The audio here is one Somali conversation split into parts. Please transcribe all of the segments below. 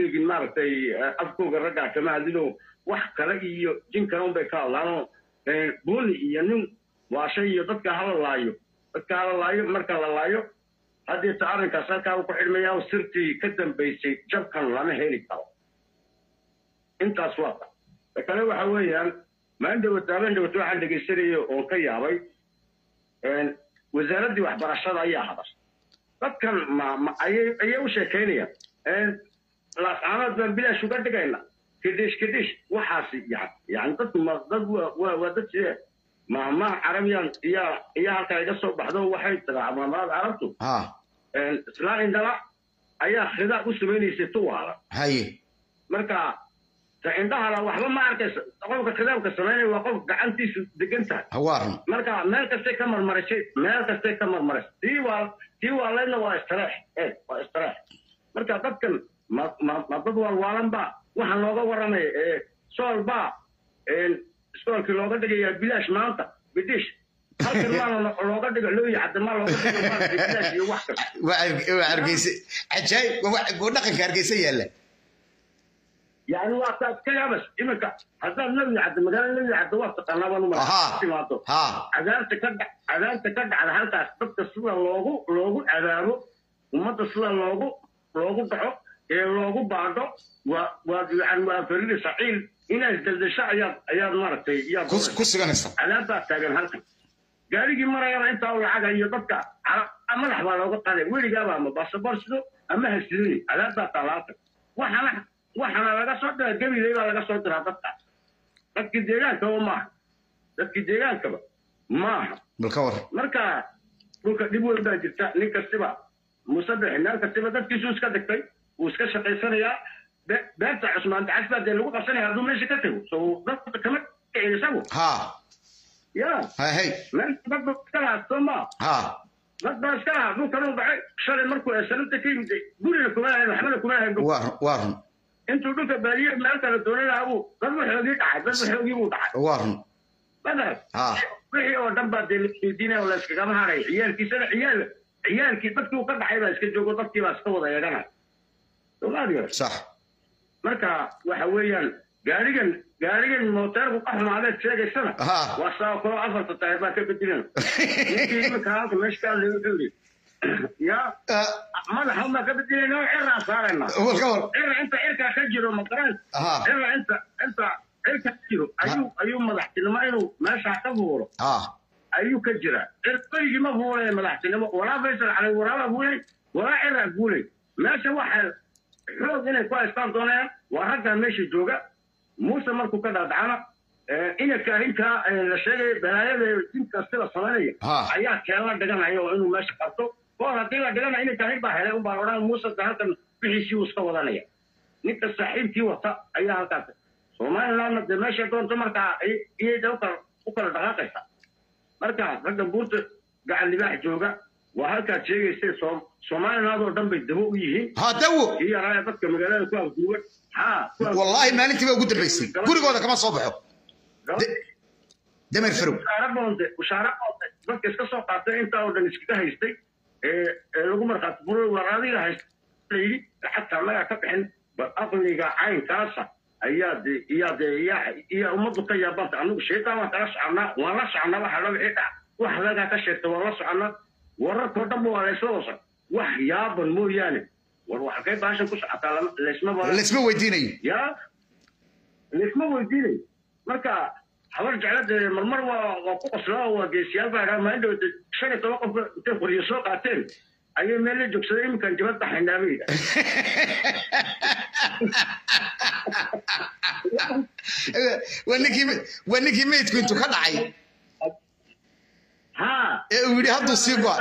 sheegin maaragtay afkooga raggaa kama hadlino wax kale iyo jin kale unbay ka hadlaanoo buni iyo nin waashay iyo dadka hala laayo dadka hala laayo marka la laayo haddeeta arrinkaas halkaa ku xidhmaya sirtii ka dambaysay jabkan lama heli karo intaas waa ta ta kale waxa weeyaan maalin dhawata habeen dhawata waxaan dhegaysanayay oon ka yaabay wasaaraddii waxbarashada ayaa hadashay dadkan ma ma ayay ayay u sheekaynayaan laascaanood baan bilaash uga dhigayna kidhish kidhish waxaasi yani yani dadku ma dad waa waa waa dad sidee mahmaha carabiyan iyaa iyaa halkaa iga soo baxdo waxay tiraa mahmahada carabtu ha islaan indhala ayaa khidaab u samaynaysay tuwaala haye marka ta indhahala waxba ma arkaysa qofka khidaabka samaynaya waa qof gacantiisu degan tahay hawaaran marka meel kastay ka marmarisay meel kastay ka marmarisay tii waa tii waa leydna waa istareex eh waa istareex marka dadkan ma ma ma dad walwaalan ba waxaan looga warramaya ee sool baa iskoolkii looga dhigayaa bilaash maanta bidish halkan maana looga dhigo looyi caddamaa looga dhigo maaragtay bilaash iyo wax kasta waa waa hargeysa cajaayib waa waa dhaqanka hargeysa yaalla يعني وقت كلامس إمك هذا النبي عبد المجال النبي عبد الله تقنى بنو Aha. ما ha عذاب تكد عذاب تكد على هالك أسباب تصل اللوجو لوجو عذابه وما تصل اللوجو لوجو بعه اللوجو بعده و و يعني وفريد سعيد هنا يزداد الشعب يا يا مرتي يا ku ku suganaysa عذاب تاجن هالك قال لي مرة يا أنت أول حاجة يبقى على أما لحظة لو قلت عليه ويلي جاب أما بس برسلو أما هسلوني عذاب ثلاثة وحنا waxaana laga soo dira gabiley baa laga soo diraa dadka dadkii deegaankaba maaha dadkii deegaankaba maaha bal ka war marka dhulka dhib weyn baa jirta nin kastiba musadex meel kastiba dadkiisu iska dhigtay wuu iska shaqaysanayaa be- beerta cusmaan dacas baa dee lagu qabsanaya hadduu meesha ka tago so dadka kama kicin isagu ha ya ha hey meel dad ba iska lahaa soo maa ha dad baa iska lahaa dhulkan uu baxay shalay markuu eesananta ka yimid guriga kuma lahayn waxbana kuma lahayn waa run waa run intuu dhulka baadiye meel kale doonanaha buu dad waxoogii dhacay dad waxoogii buu dhacay waa run badar ha wixii oo dhan baa dee ladiidinaya oo la iskagama haray ciyaalkiisana ciyaal ciyaalkii dadkii uu ka dhacay baa iska joogo dadkii baa iska wada eeganaya somaaliya sax marka waxa weeyaan gaarigan gaarigan mooteerku ka xumaadeed sheegaysana Ha. waa saa kaloo afarta tahay baa ka bedelan ninkii iminka halka meesha ka hadlay wuxuu yidhi ya madaxa baa ka bedelayna oo ciraa saarayna bal ka war cira inta cirkaa ka jiro maqaraan ha cira inta inta cirka ka jiro ayuu ayuu madaxtinimo inuu meeshaa ka fuuro ha ayuu ka jiraa cirqoygii ma fuulay madaxtinimo walaa faysal calay waraabaa fuulay walaa ciraa fuulay meesha waxay xoog inay ku haystaan doonayaan waa raggaa meesha jooga muuse markuu ka dhaadhacana inanka arrinkaa la sheegaya balaayada dinka sida samaynaya Ha. ayaa keen la dhiganaya oo inuu meesha qabto koor haddii la dhigana inanka arrin baa helay unbaa odhan muuse de halkan wixiisii uu iska wadanaya ninka saaxiibkii wata ayaa halkaas somalilandna dee meesha doonto markaa ay- iyay de ukala u kala dhaqaaqaysa marka ragga buurta gacan libaax jooga waa halkaad sheegaysay Soom- somaliland oo dhan bay dabo u yihiin ha dawo kii yaraaya dadka magaalada ku afduuban ha ku afduuban. wallaahi maalintii baa ugu dambaysay gurigooda kama soo baxo De- dameer farow ushaara boonte ushaara boonte dadka iska soo qaatay intaa oo dhan iskaga haystay ee ee lagu markhaati furay war adiga haysta la yidhi lacagta annagaa ka bixin bal aqliga caynkaasa ayaa de iyaa de iyaa iyaa ummaddu ka yaabanta anigu sheetaan waan kala soconaa waan la soconaa waxa la wixii dhac wax adagaa ka sheegta waan la soconaa wararkoo dhanba waa laysla wasa wax yaaban mooyaane war wax halkay baashan ku socotaa lama- laysma bara laysma weydiinayo ya laysma weydiinay marka habar jeclada marmar waa waa ku qoslaa oo waa geesiyaal baa idhaa maalin dhawata shan iyo toban qof intay qoryo soo qaateen ayay meel la joogsaday iminkan jabad baxaynaa bay yidhaa waa ninkii waa ninkii meydku intuu ka dhacay ha ee uu yidhi hadduu sii go'a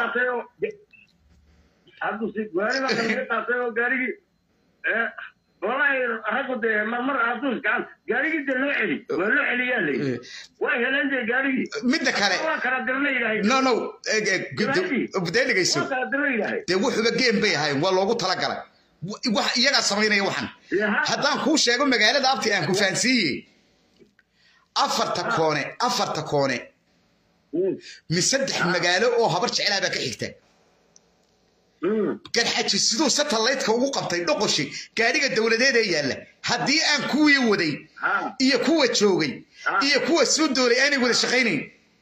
hadduu sii gaari baa kalaga qaatay oo gaarigii ee, wallaahi raggu dee marmar hadduu gacan gaarigii dee loo celi waa loo celiyaa la yidhi way heleen dee gaarigii midda kale waa kala dirna yidhahay no no eg- eg- gud- dee dhegayso waa kala dirna yidhahay dee wuxuuba geem bay ahayn waa loogu talagalay Wa- wax iyagaa samaynaya waxan Yaha. haddaan kuu sheego magaalada abti aan ku fahansiiye afarta koone afarta koone Mm. mi saddex magaalo oo habar jeclaa baa ka xigta garxaji siduu satelliteka ugu qabtay dhoqoshi gaadhiga dowladeed ee yaalla haddii aan kuwii waday iyo kuwa joogay iyo kuwa soo doolay aanay wada shaqaynayn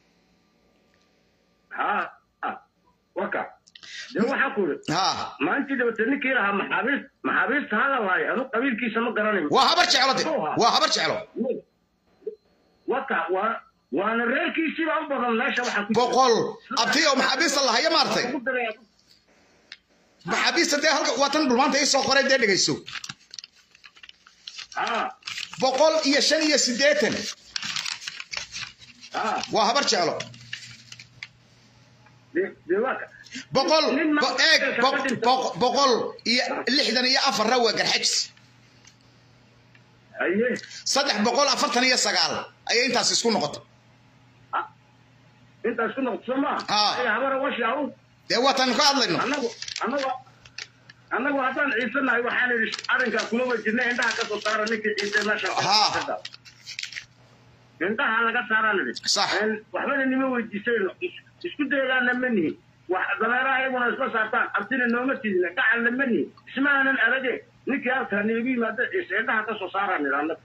waka dee waxaa ku iri ha maalintii dabate ninkii lahaa maxaabiist maxaabiista hala waayo anu qabiilkiisa ma garanayo waa habar jeclo de waa habar jeclo waka waa waana reerkiisiiba u badan meesha waxaa ku jira. boqol abtii oo maxaabiista lahaya maartay Ugu daray- maxaabiista dee halka waa tan dhulmaanta ii soo qoray dee dhegayso Ah, boqol iyo shan iyo siddeetan ah, waa habar jeclo dee- dee waka. boqol Nin ma- bo- eeg bo- bo- boqol iyo lixdan iyo afarna waa garxajis Haye. saddex boqol afartan iyo sagaal ayay intaas isku noqotay intaas ku noqoto soo maa Ah. Ay, habara washi aw dee waatan ka hadlayno annagu annagu annagu haddaan ciisanahay waxaan idhi arrinkaa kuma wajirna indhaha ka soo saara ninkii ciise meesha Ha. indhaha laga saaraan idhi Sax. Een, waxbana nima weydiisayno Is- isku daydaana ma nihin wax dameeraha iyaguna isma saartaan abtina nooma tidina gacalna ma nihin ismaanan arage ninkii halkaa niigu yimaada ciise indhaha ka soo saaraan idhi annagu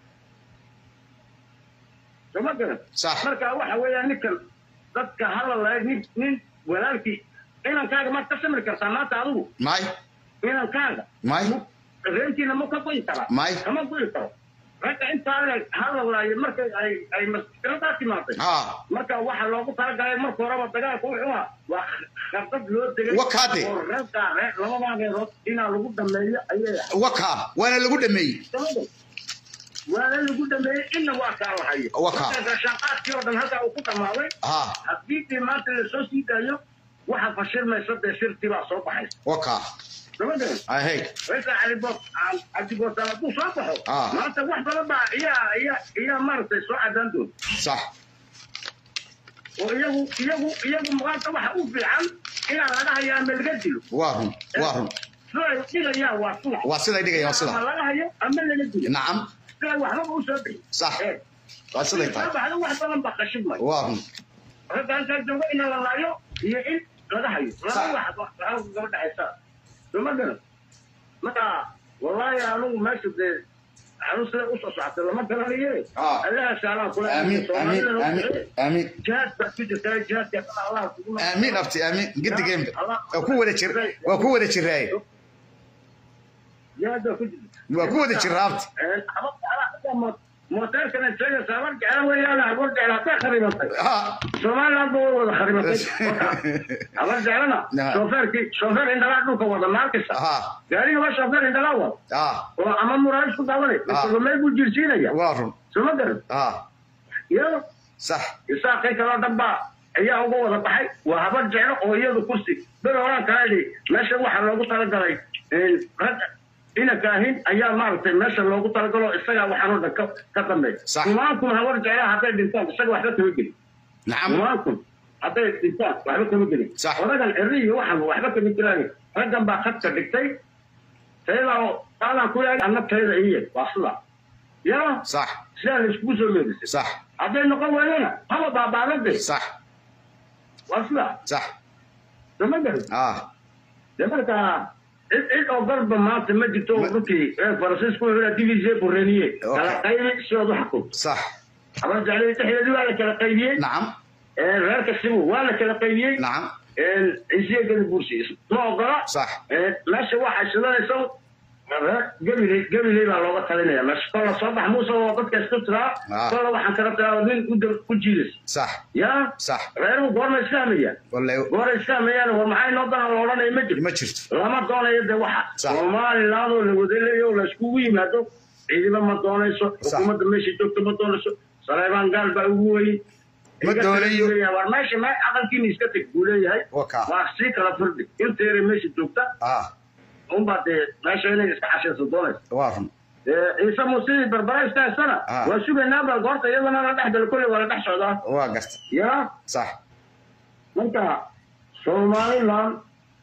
soma garan Sax. marka waxa weeyaan ninkan dadka hadalaya nin nin walaalkii inankaaga maad ka samri kartaa maanta adigu may inankaaga may reerkiina ma ka goyi karaa May. kama goyi karo ragga intaa le hadalaayo marka ay ay maskiradaa timaaday ha marka waxa loogu talagalay marka horeba dagaalka wuxuu ahaa waa khardad loo degay Wakaade. oo reerkaa reer labadaa reerood inaa lagu dhameeyo ayay ahayd waka waana lagu dhameeyey Sababta? waana lagu dhameeyey inna waa kaa lahayo Wakaa. marka shaqaadkii oo dhan halkaa uu ku dhammaaday ha haddii dee maanta lasoo sii daayo waxa fashilmaysa dee sirtii baa soo baxaysa waka sababta ahey Rayka Ali Bob Ali Bob hadduu soo baxo Ah. maanta wax badan baa iyaa iyaa iyaa maaragtay soo cadaan doon sax oo iyagu iyagu iyagu maanta waxa u fiican inaa laga hayo ama laga dilo waa run waa run siday dhigayaan waa sulax waa siday dhigayaan waa ama sida laga hayo ama laga dilo nacam siday waxbaba u soo bixi sax waa siday soo tahay baxdo wax badan baa qashibmay waa run ragga halkaa jooga in la laayo iyo in laga hayo Sax. laba wax halka gaba dhexaysa soma garan marka wallaahi anugu meesha dee anu sida usoo socotay lama garanaye Ah. allaha saalaan kula amiin amiin amiin amiin jihaad baa ku jirta jihaadka allah kugu amiin abti amiin gidigeenba waa ku wada jir waa ku wada jiraaye jihaad baa ku jirta waa ku wada jiraa abti mooteerkana sheegaysa habar jecla weeyaan habar jecla hadday kharibatay ha somaliland ba way wada kharibatay habar jeclana Nah. shoofeerkii shoofeer indhalaa dhulka wada maalkisa ha gaariga waa shoofeer indhalaa wada ha oo ama muraayis ku daawanay Ah. isagomay buu jirsiinaya waa run soma garan ha iyado sax isaaqay kaloo dhan baa ayaa uga wada baxay waa habar jeclo oo iyadu kursi bel horaan kala idhi meesha waxaa loogu talagalay rag inanka ahin ayaa maaragtay meesha loogu talagalo isagaa waxaan oo dhan ka ka dambeey Sax. kumaankun habar jeclaha hadday dhintaan isaga waxba kama gelin nacam kumaankun hadday dhintaan waxba kama gelin Sax. odagan cirri iyo waxan waxba kama jiraan raggan baa khadka dhigtay tayada oo qaadaan ku leeyahay anna tayada iye waa sida yaa sax sidaa la iskugu soo meedisay sax hadday noqon waayana haba baabaadade sax waa sida sax sama garan ha de marka cid cid oo garba maanta ma jirto oo Ma- dhulkii ee faransiisku wuxuu divisie bureniye Okay. kala qaybi sidood u xukum sax habar jeclay dhexdeedii waa la kala qaybiyey nacam ee reerka sibu waa la kala qaybiyey nacam ciisiye gedi bursi ma ogola sax ee meesha waxay shidanaysa reer gabiley gabiley baa looga talinaya meesha kolla soo bax muuse oo dadka isku tiraa Ah. kolla waxaan kala tiraa nin u dab ku jiidas sax yaa sax reeruhu goorma islaamaya wallahi goora islaamayaan war maxay noo dana la odhanaya ma jirto ma jirto lama doonayo de waxa Sax. somaliland oo la wadaleeyo oo laiskugu yimaado ciidamo ma doonayso xukuumadda meesha joogto ma doonayso saleebaan gaal baa ugu weyn Ma doonayo. war meesha me aqalkiina iska teg buu leeyahay Waka. waa sii kala firdhi inteera meesha joogta ha unbaa dee meesha inay iska xashayso doonayso waa run Ee, ciise muuse barbara iska haysana Ah. waa sugaynaa bal goorta iyadana la dhex galo kolley waa la dhex socdaa waa garta yaa sax marka somaliland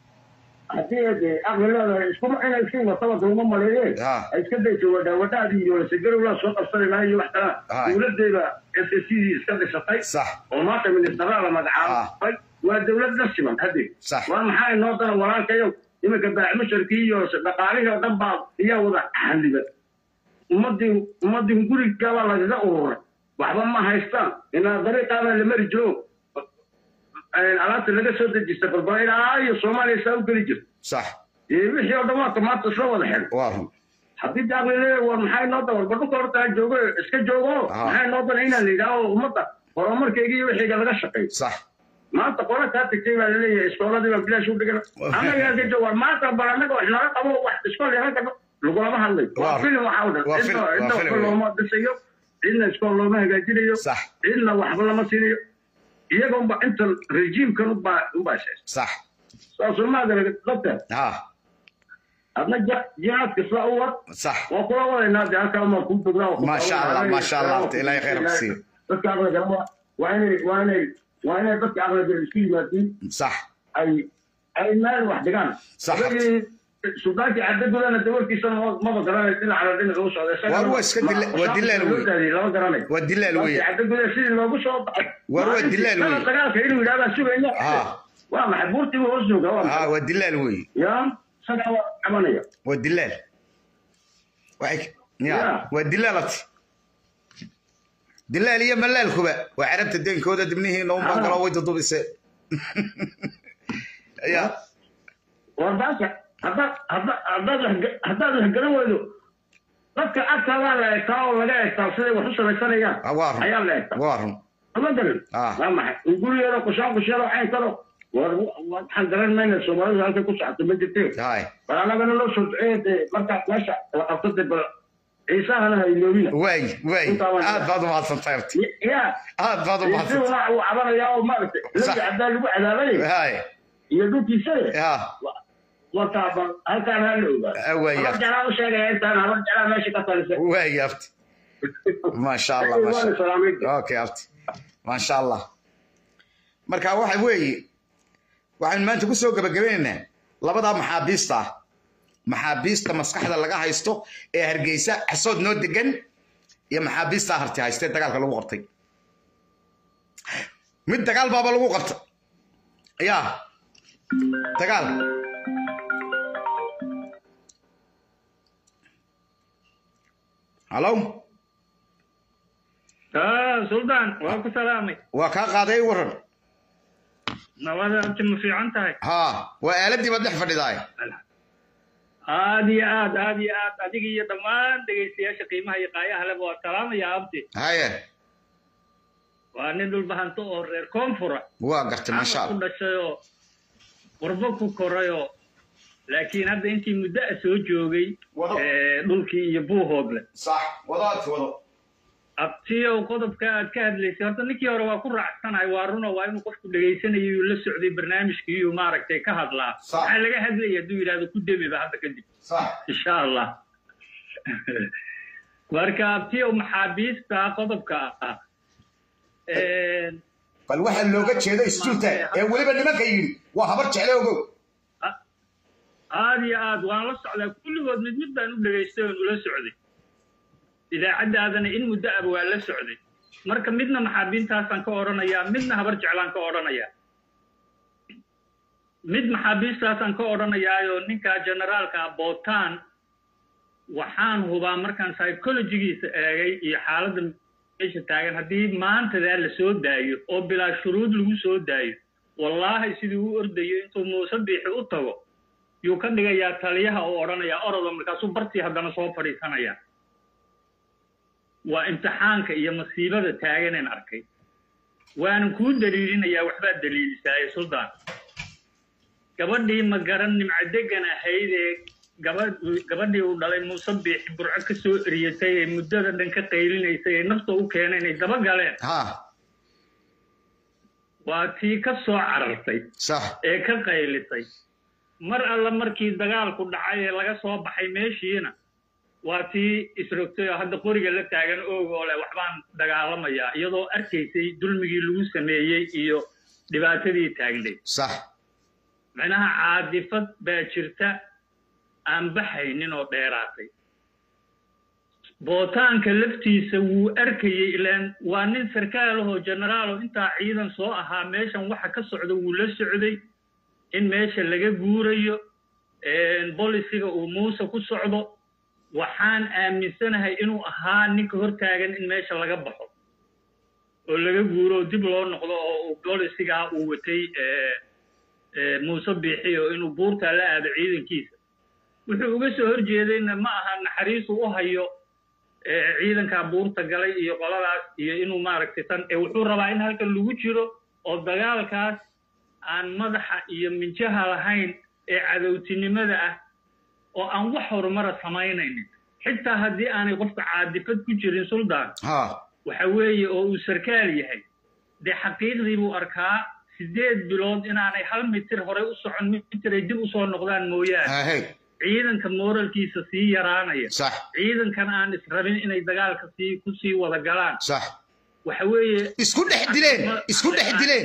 haddii de aqli leedahay iskuma inay iska wataba dulma maleeyeen Ha. ay iska dayso wadhaa wadhaadii iyo lasegarowlaa soo qabsanayna iyo wax kala Ha. dowladdeeda s s dii iska dhisatay sax oo maanta ministaraa la magacaabay waa dowlad la siman haddeed Sax. war maxaa inoo dana walaalkayo iminka baaxmusharkii iyo dhaqaalihii oo dhan baa iyaa wada xaliba ummadii ummadii gurigabaa lagaga ururay waxba ma haystaan inaa dariiqaabaa la mari jiro alaabta laga soo dejista balbal ilaa iyo soomaaliya saa u geli jirta sax wixii oo dhan waa tomaata isla wada xidhan waa run haddii daaqli leeyahay war maxay noo dan warba dhulka horta ha joogo iska joogo maxay noo dan inaan la yidhaaho ummadda horumarkayga iyo wixiiga laga shaqeeyo sax maanta qola kaa tagtay baa laleeyahay iskooladii baa bilaash u dhigan annaga ka joog war maanta bal annaga wax naga qabo wax iskool yaran karno lagulama hadlayo waa filim waxaa u dhan cidna cidna waxba looma dhisayo cidna iskool looma hagaajinayo sax cidna waxba lama siinayo iyaga unba inta rejiimkan unbaa unbaa shees sax saasoo maadara dadka ha adna jihaadka sidaa u wad sax waa kula wadaynaa dee halkaa maa kuu bognaa ما شاء الله ما شاء الله ilaahay khayr ku siiyo dadka aqliga waa inay waa inay waa inay dadka aqliga isku yimaadiin sax ay ay meel wax dhigaan Sax. suldaankii cadadulana dawarkiisa maba garanay dhinacala dhinaca u socday War waa iska dila- waa dilaal wey. lama garanay waa dilaal weeye cadadula sidii loogu soo baxay War waa dilaal wey. dagaalka inuu yidhahdaa sugayna Ha. waa maxay buurtii hoos jooga waa ha maxay waa dilaal weeye ya isagaa waa cabanaya waa dilaal waxay ya Ya. waa dilaalati dilaal iyo malaalkuba waa carabta deenkooda dibnihiina un baan Ah. galoo way dudubise ya warbaasha haddaad hadda- haddaad wax- haddaad wax garan weydo dadka agtaadaa la egtaa oo laga egtaa siday wax u samaysanayaan Ah, waa run ayaa la egtaa waa run ama garan Ah. waa maxay gurigeeda kushaan kusheelo cayn karo war waxaan garan mayna soomaalidu halkay ku socota ma jirtee hay bal annagana loo soo duceeye dee markaa meesha la qabto dee bal ciisahana ha iloobina waay waay Intaa waan- aad baad umahadsantahay horta ya aad baad umahadsantahay ciisihuna uu cabanayaa oo maaragtay Sax. laga haddaa lagu cadaabay hay iyo dhulkiisa ya warkaa bal halkaan ha la ogaa Ah, waay habar jalaa u sheegaya intaan habar jalaa meesha ka talisay waay abti ما شاء الله ما شاء الله اوكي abti ما شاء الله marka waxa weeye waxaan maanta ku soo gabagabaynaynaa labadaa maxaabiista ah maxaabiista maskaxda laga haysto ee hargeysa xasood noo degan iyo maxaabiista harti haystee dagaalka lagu qabtay mid dagaal baaba lagu qabta yaa dagaal halo suldaan waa ku salaamay waa kaa qaaday waran nabada abti ma fiican tahay haa waa aaladii baad dhex fadhidaay aad iyo aad aad iyo aad adiga iyo dhammaan dhegaystayaasha qiimaha iyo qaayaha leba waa salaamaya abti haye waa nin dhulbahanto oo reer koonfura waa gartay maasha ku allah dhashayoo qurbo ku korayoo laakiin hadda intii muddo a soo joogay Wado. ee, dhulkii iyo buuhoodle sax wadaad wado abtiyow qodobka aad ka hadlaysay horta ninkii hore waa ku raacsanahay waa runo waa inuu qofku dhegaysanayo uu la socday barnaamijkii iyuu maaragtay ka hadlaa Sax. maxaa laga hadlaya hadduu yidhahdo ku demiba hadda kadib sax insha allah marka abtiyow maxaabiista qodobka ah Een, bal waxaa looga jeeda istuuta ee weliba nimanka yidhi waa habar jecle ogow aad iyo aad waan la socdaa kulligood mid mid baan u dhegaystay oon ula socday idaacaddaadana in muddo aba waa la socday marka midna maxaabiintaasaan ka odhanayaa midna habar jeclaan ka odhanayaa mid maxaabiistaasaan ka odhanayaayoo ninka generaalka bootaan waxaan hubaa markaan psychologigiisa eegay iyo xaaladda meesha taagan haddii maantadaa la soo daayo oo bilaa shuruud lagu soo daayo wallaahi sidii u ordayo intuu muuse biixi u tago yuu ka dhigayaa taliyaha oo odhanayaa orodo markaasuu bartii haddana soo fadhiisanaya waa imtixaanka iyo masiibada taaganeen arkay waanan kuu daliilinayaa waxbaad daliilisaaye suldaan gabadhii ma garan nimcadegan ahayd ee gabadh gabadhii uu dhalay muuse biixi burco ka soo eriyatay ee muddada dhan ka qaylinaysay ee nafta u keeneen ay daba galeen ها waa tii ka soo carartay صح ee ka qaylisay mar alla markii dagaalku dhacay ee laga soo baxay meeshiina waa tii isrogtay oo hadda qoriga la taagan oog oo leh waxbaan dagaalamayaa iyadoo arkaysay dulmigii lagu sameeyey iyo dhibaatadii taagnayd صح macnaha caadifad baa jirta aan baxaynin oo dheeraatay bootaanka laftiisa wuu arkayey ilaan waa nin sarkaal ahoo generaal oo intaa ciidan soo ahaa meeshan waxa ka socda wuu la socday in meesha laga guurayo bolisiga uu muuse ku socdo waxaan aaminsanahay inuu ahaa ninka hortaagan in meesha laga baxo oo laga guuro oo dib loo noqdo oo bolisigaa uu watay muuse biixi oo inuu buurtaa la aado ciidankiisa wuxuu uga soo horjeedayna ma aha naxariisu u hayo ciidankaa buurta galay iyo qoladaas iyo inuu maaragtay tan wuxuu rabaa in halkan lagu jiro oo dagaalkaas aan madaxa iyo minjaha lahayn ee cadowtinimada ah oo aan wax horumara samaynaynin xitaa haddii aanay qofka caadifad ku jirin suldaan waxa weeye oo uu sarkaal yahay dee xaqiiqdii buu arkaa sideed bilood inaanay hal mitir horey u socon mitiray dib usoo noqdaan mooyaane ciidanka moralkiisa sii yaraanaya ciidankan aan israbin inay dagaalka sii ku sii wada galaan waxa weeye isku dhex dileen isku dhex dileen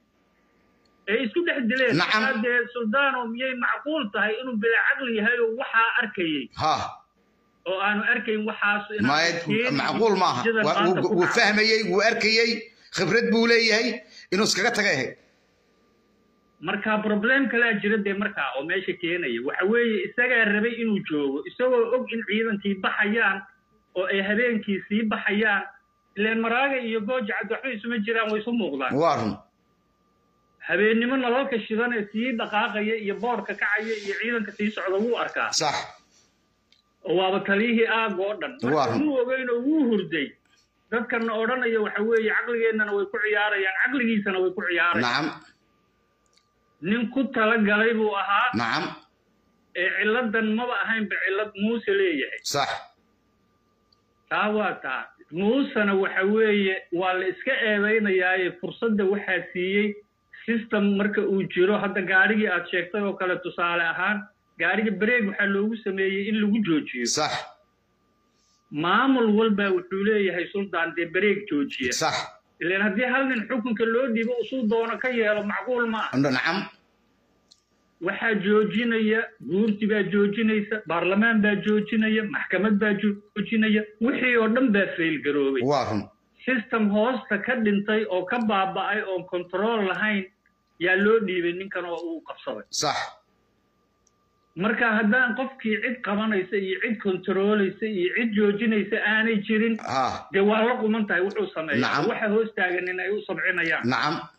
ee isku dhex dileen dee suldaano miyay macquul tahay inuu bila caqli yahay oo waxaa arkayey oo aanu arkayn waxaas macquul maaha wuu fahmayey wuu arkayey khibrad buu leeyahay inuu iskaga tagay ahayd marka problem kalaa jira dee markaa oo meesha keenaya waxa weeye isagaa rabay inuu joogo isagoo og in ciidankii baxayaan oo ay habeenkii sii baxayaan ileen maraaga iyo gooja cad waxba isuma jiraan way isu muuqdaan waa run habeennimo nalalka shidan ee sii dhaqaaqaya iyo boorka kacaya iyo ciidanka sii socda wuu arkaa sax oo waaba taliyihii aag oo dhan marka wuu ogeyn oo wuu hurday dadkana odhanaya waxa weeye caqligeennana way ku ciyaarayaan caqligiisana way ku ciyaarayaan nacam nin ku talagalay buu ahaa nacam ee cilladan maba ahaynba cillad muuse leeyahay sax taa waa taa muusena waxa weeye waa la iska eedaynayaaye fursadda waxaa siiyey system marka uu jiro hadda gaadhigii aad sheegtay oo kale tusaale ahaan gaadhiga bareeg waxaa loogu sameeyey in lagu joojiyo sax maamul walba wuxuu leeyahay suldaan dee bareeg joojiya sax ilan haddii hal nin xukunka loo dhiibo usuu doono ka yeelo macquul ma ah nacam waxaa joojinaya guurti baa joojinaysa baarlamaan baa joojinaya maxkamad baa joojinaya wixii oo dhan baa faylgaroobay waa run system hoosta ka dhintay oo ka baaba'ay oon control lahayn yaa loo dhiibay ninkan oo uu qabsaday sax marka haddaan qofkii cid qabanaysa iyo cid controlaysa iyo cid joojinaysa aanay jirin dee waa la quman tahay wuxuu sameeya waxa hoos taagan in ay u sabcinayaan nacam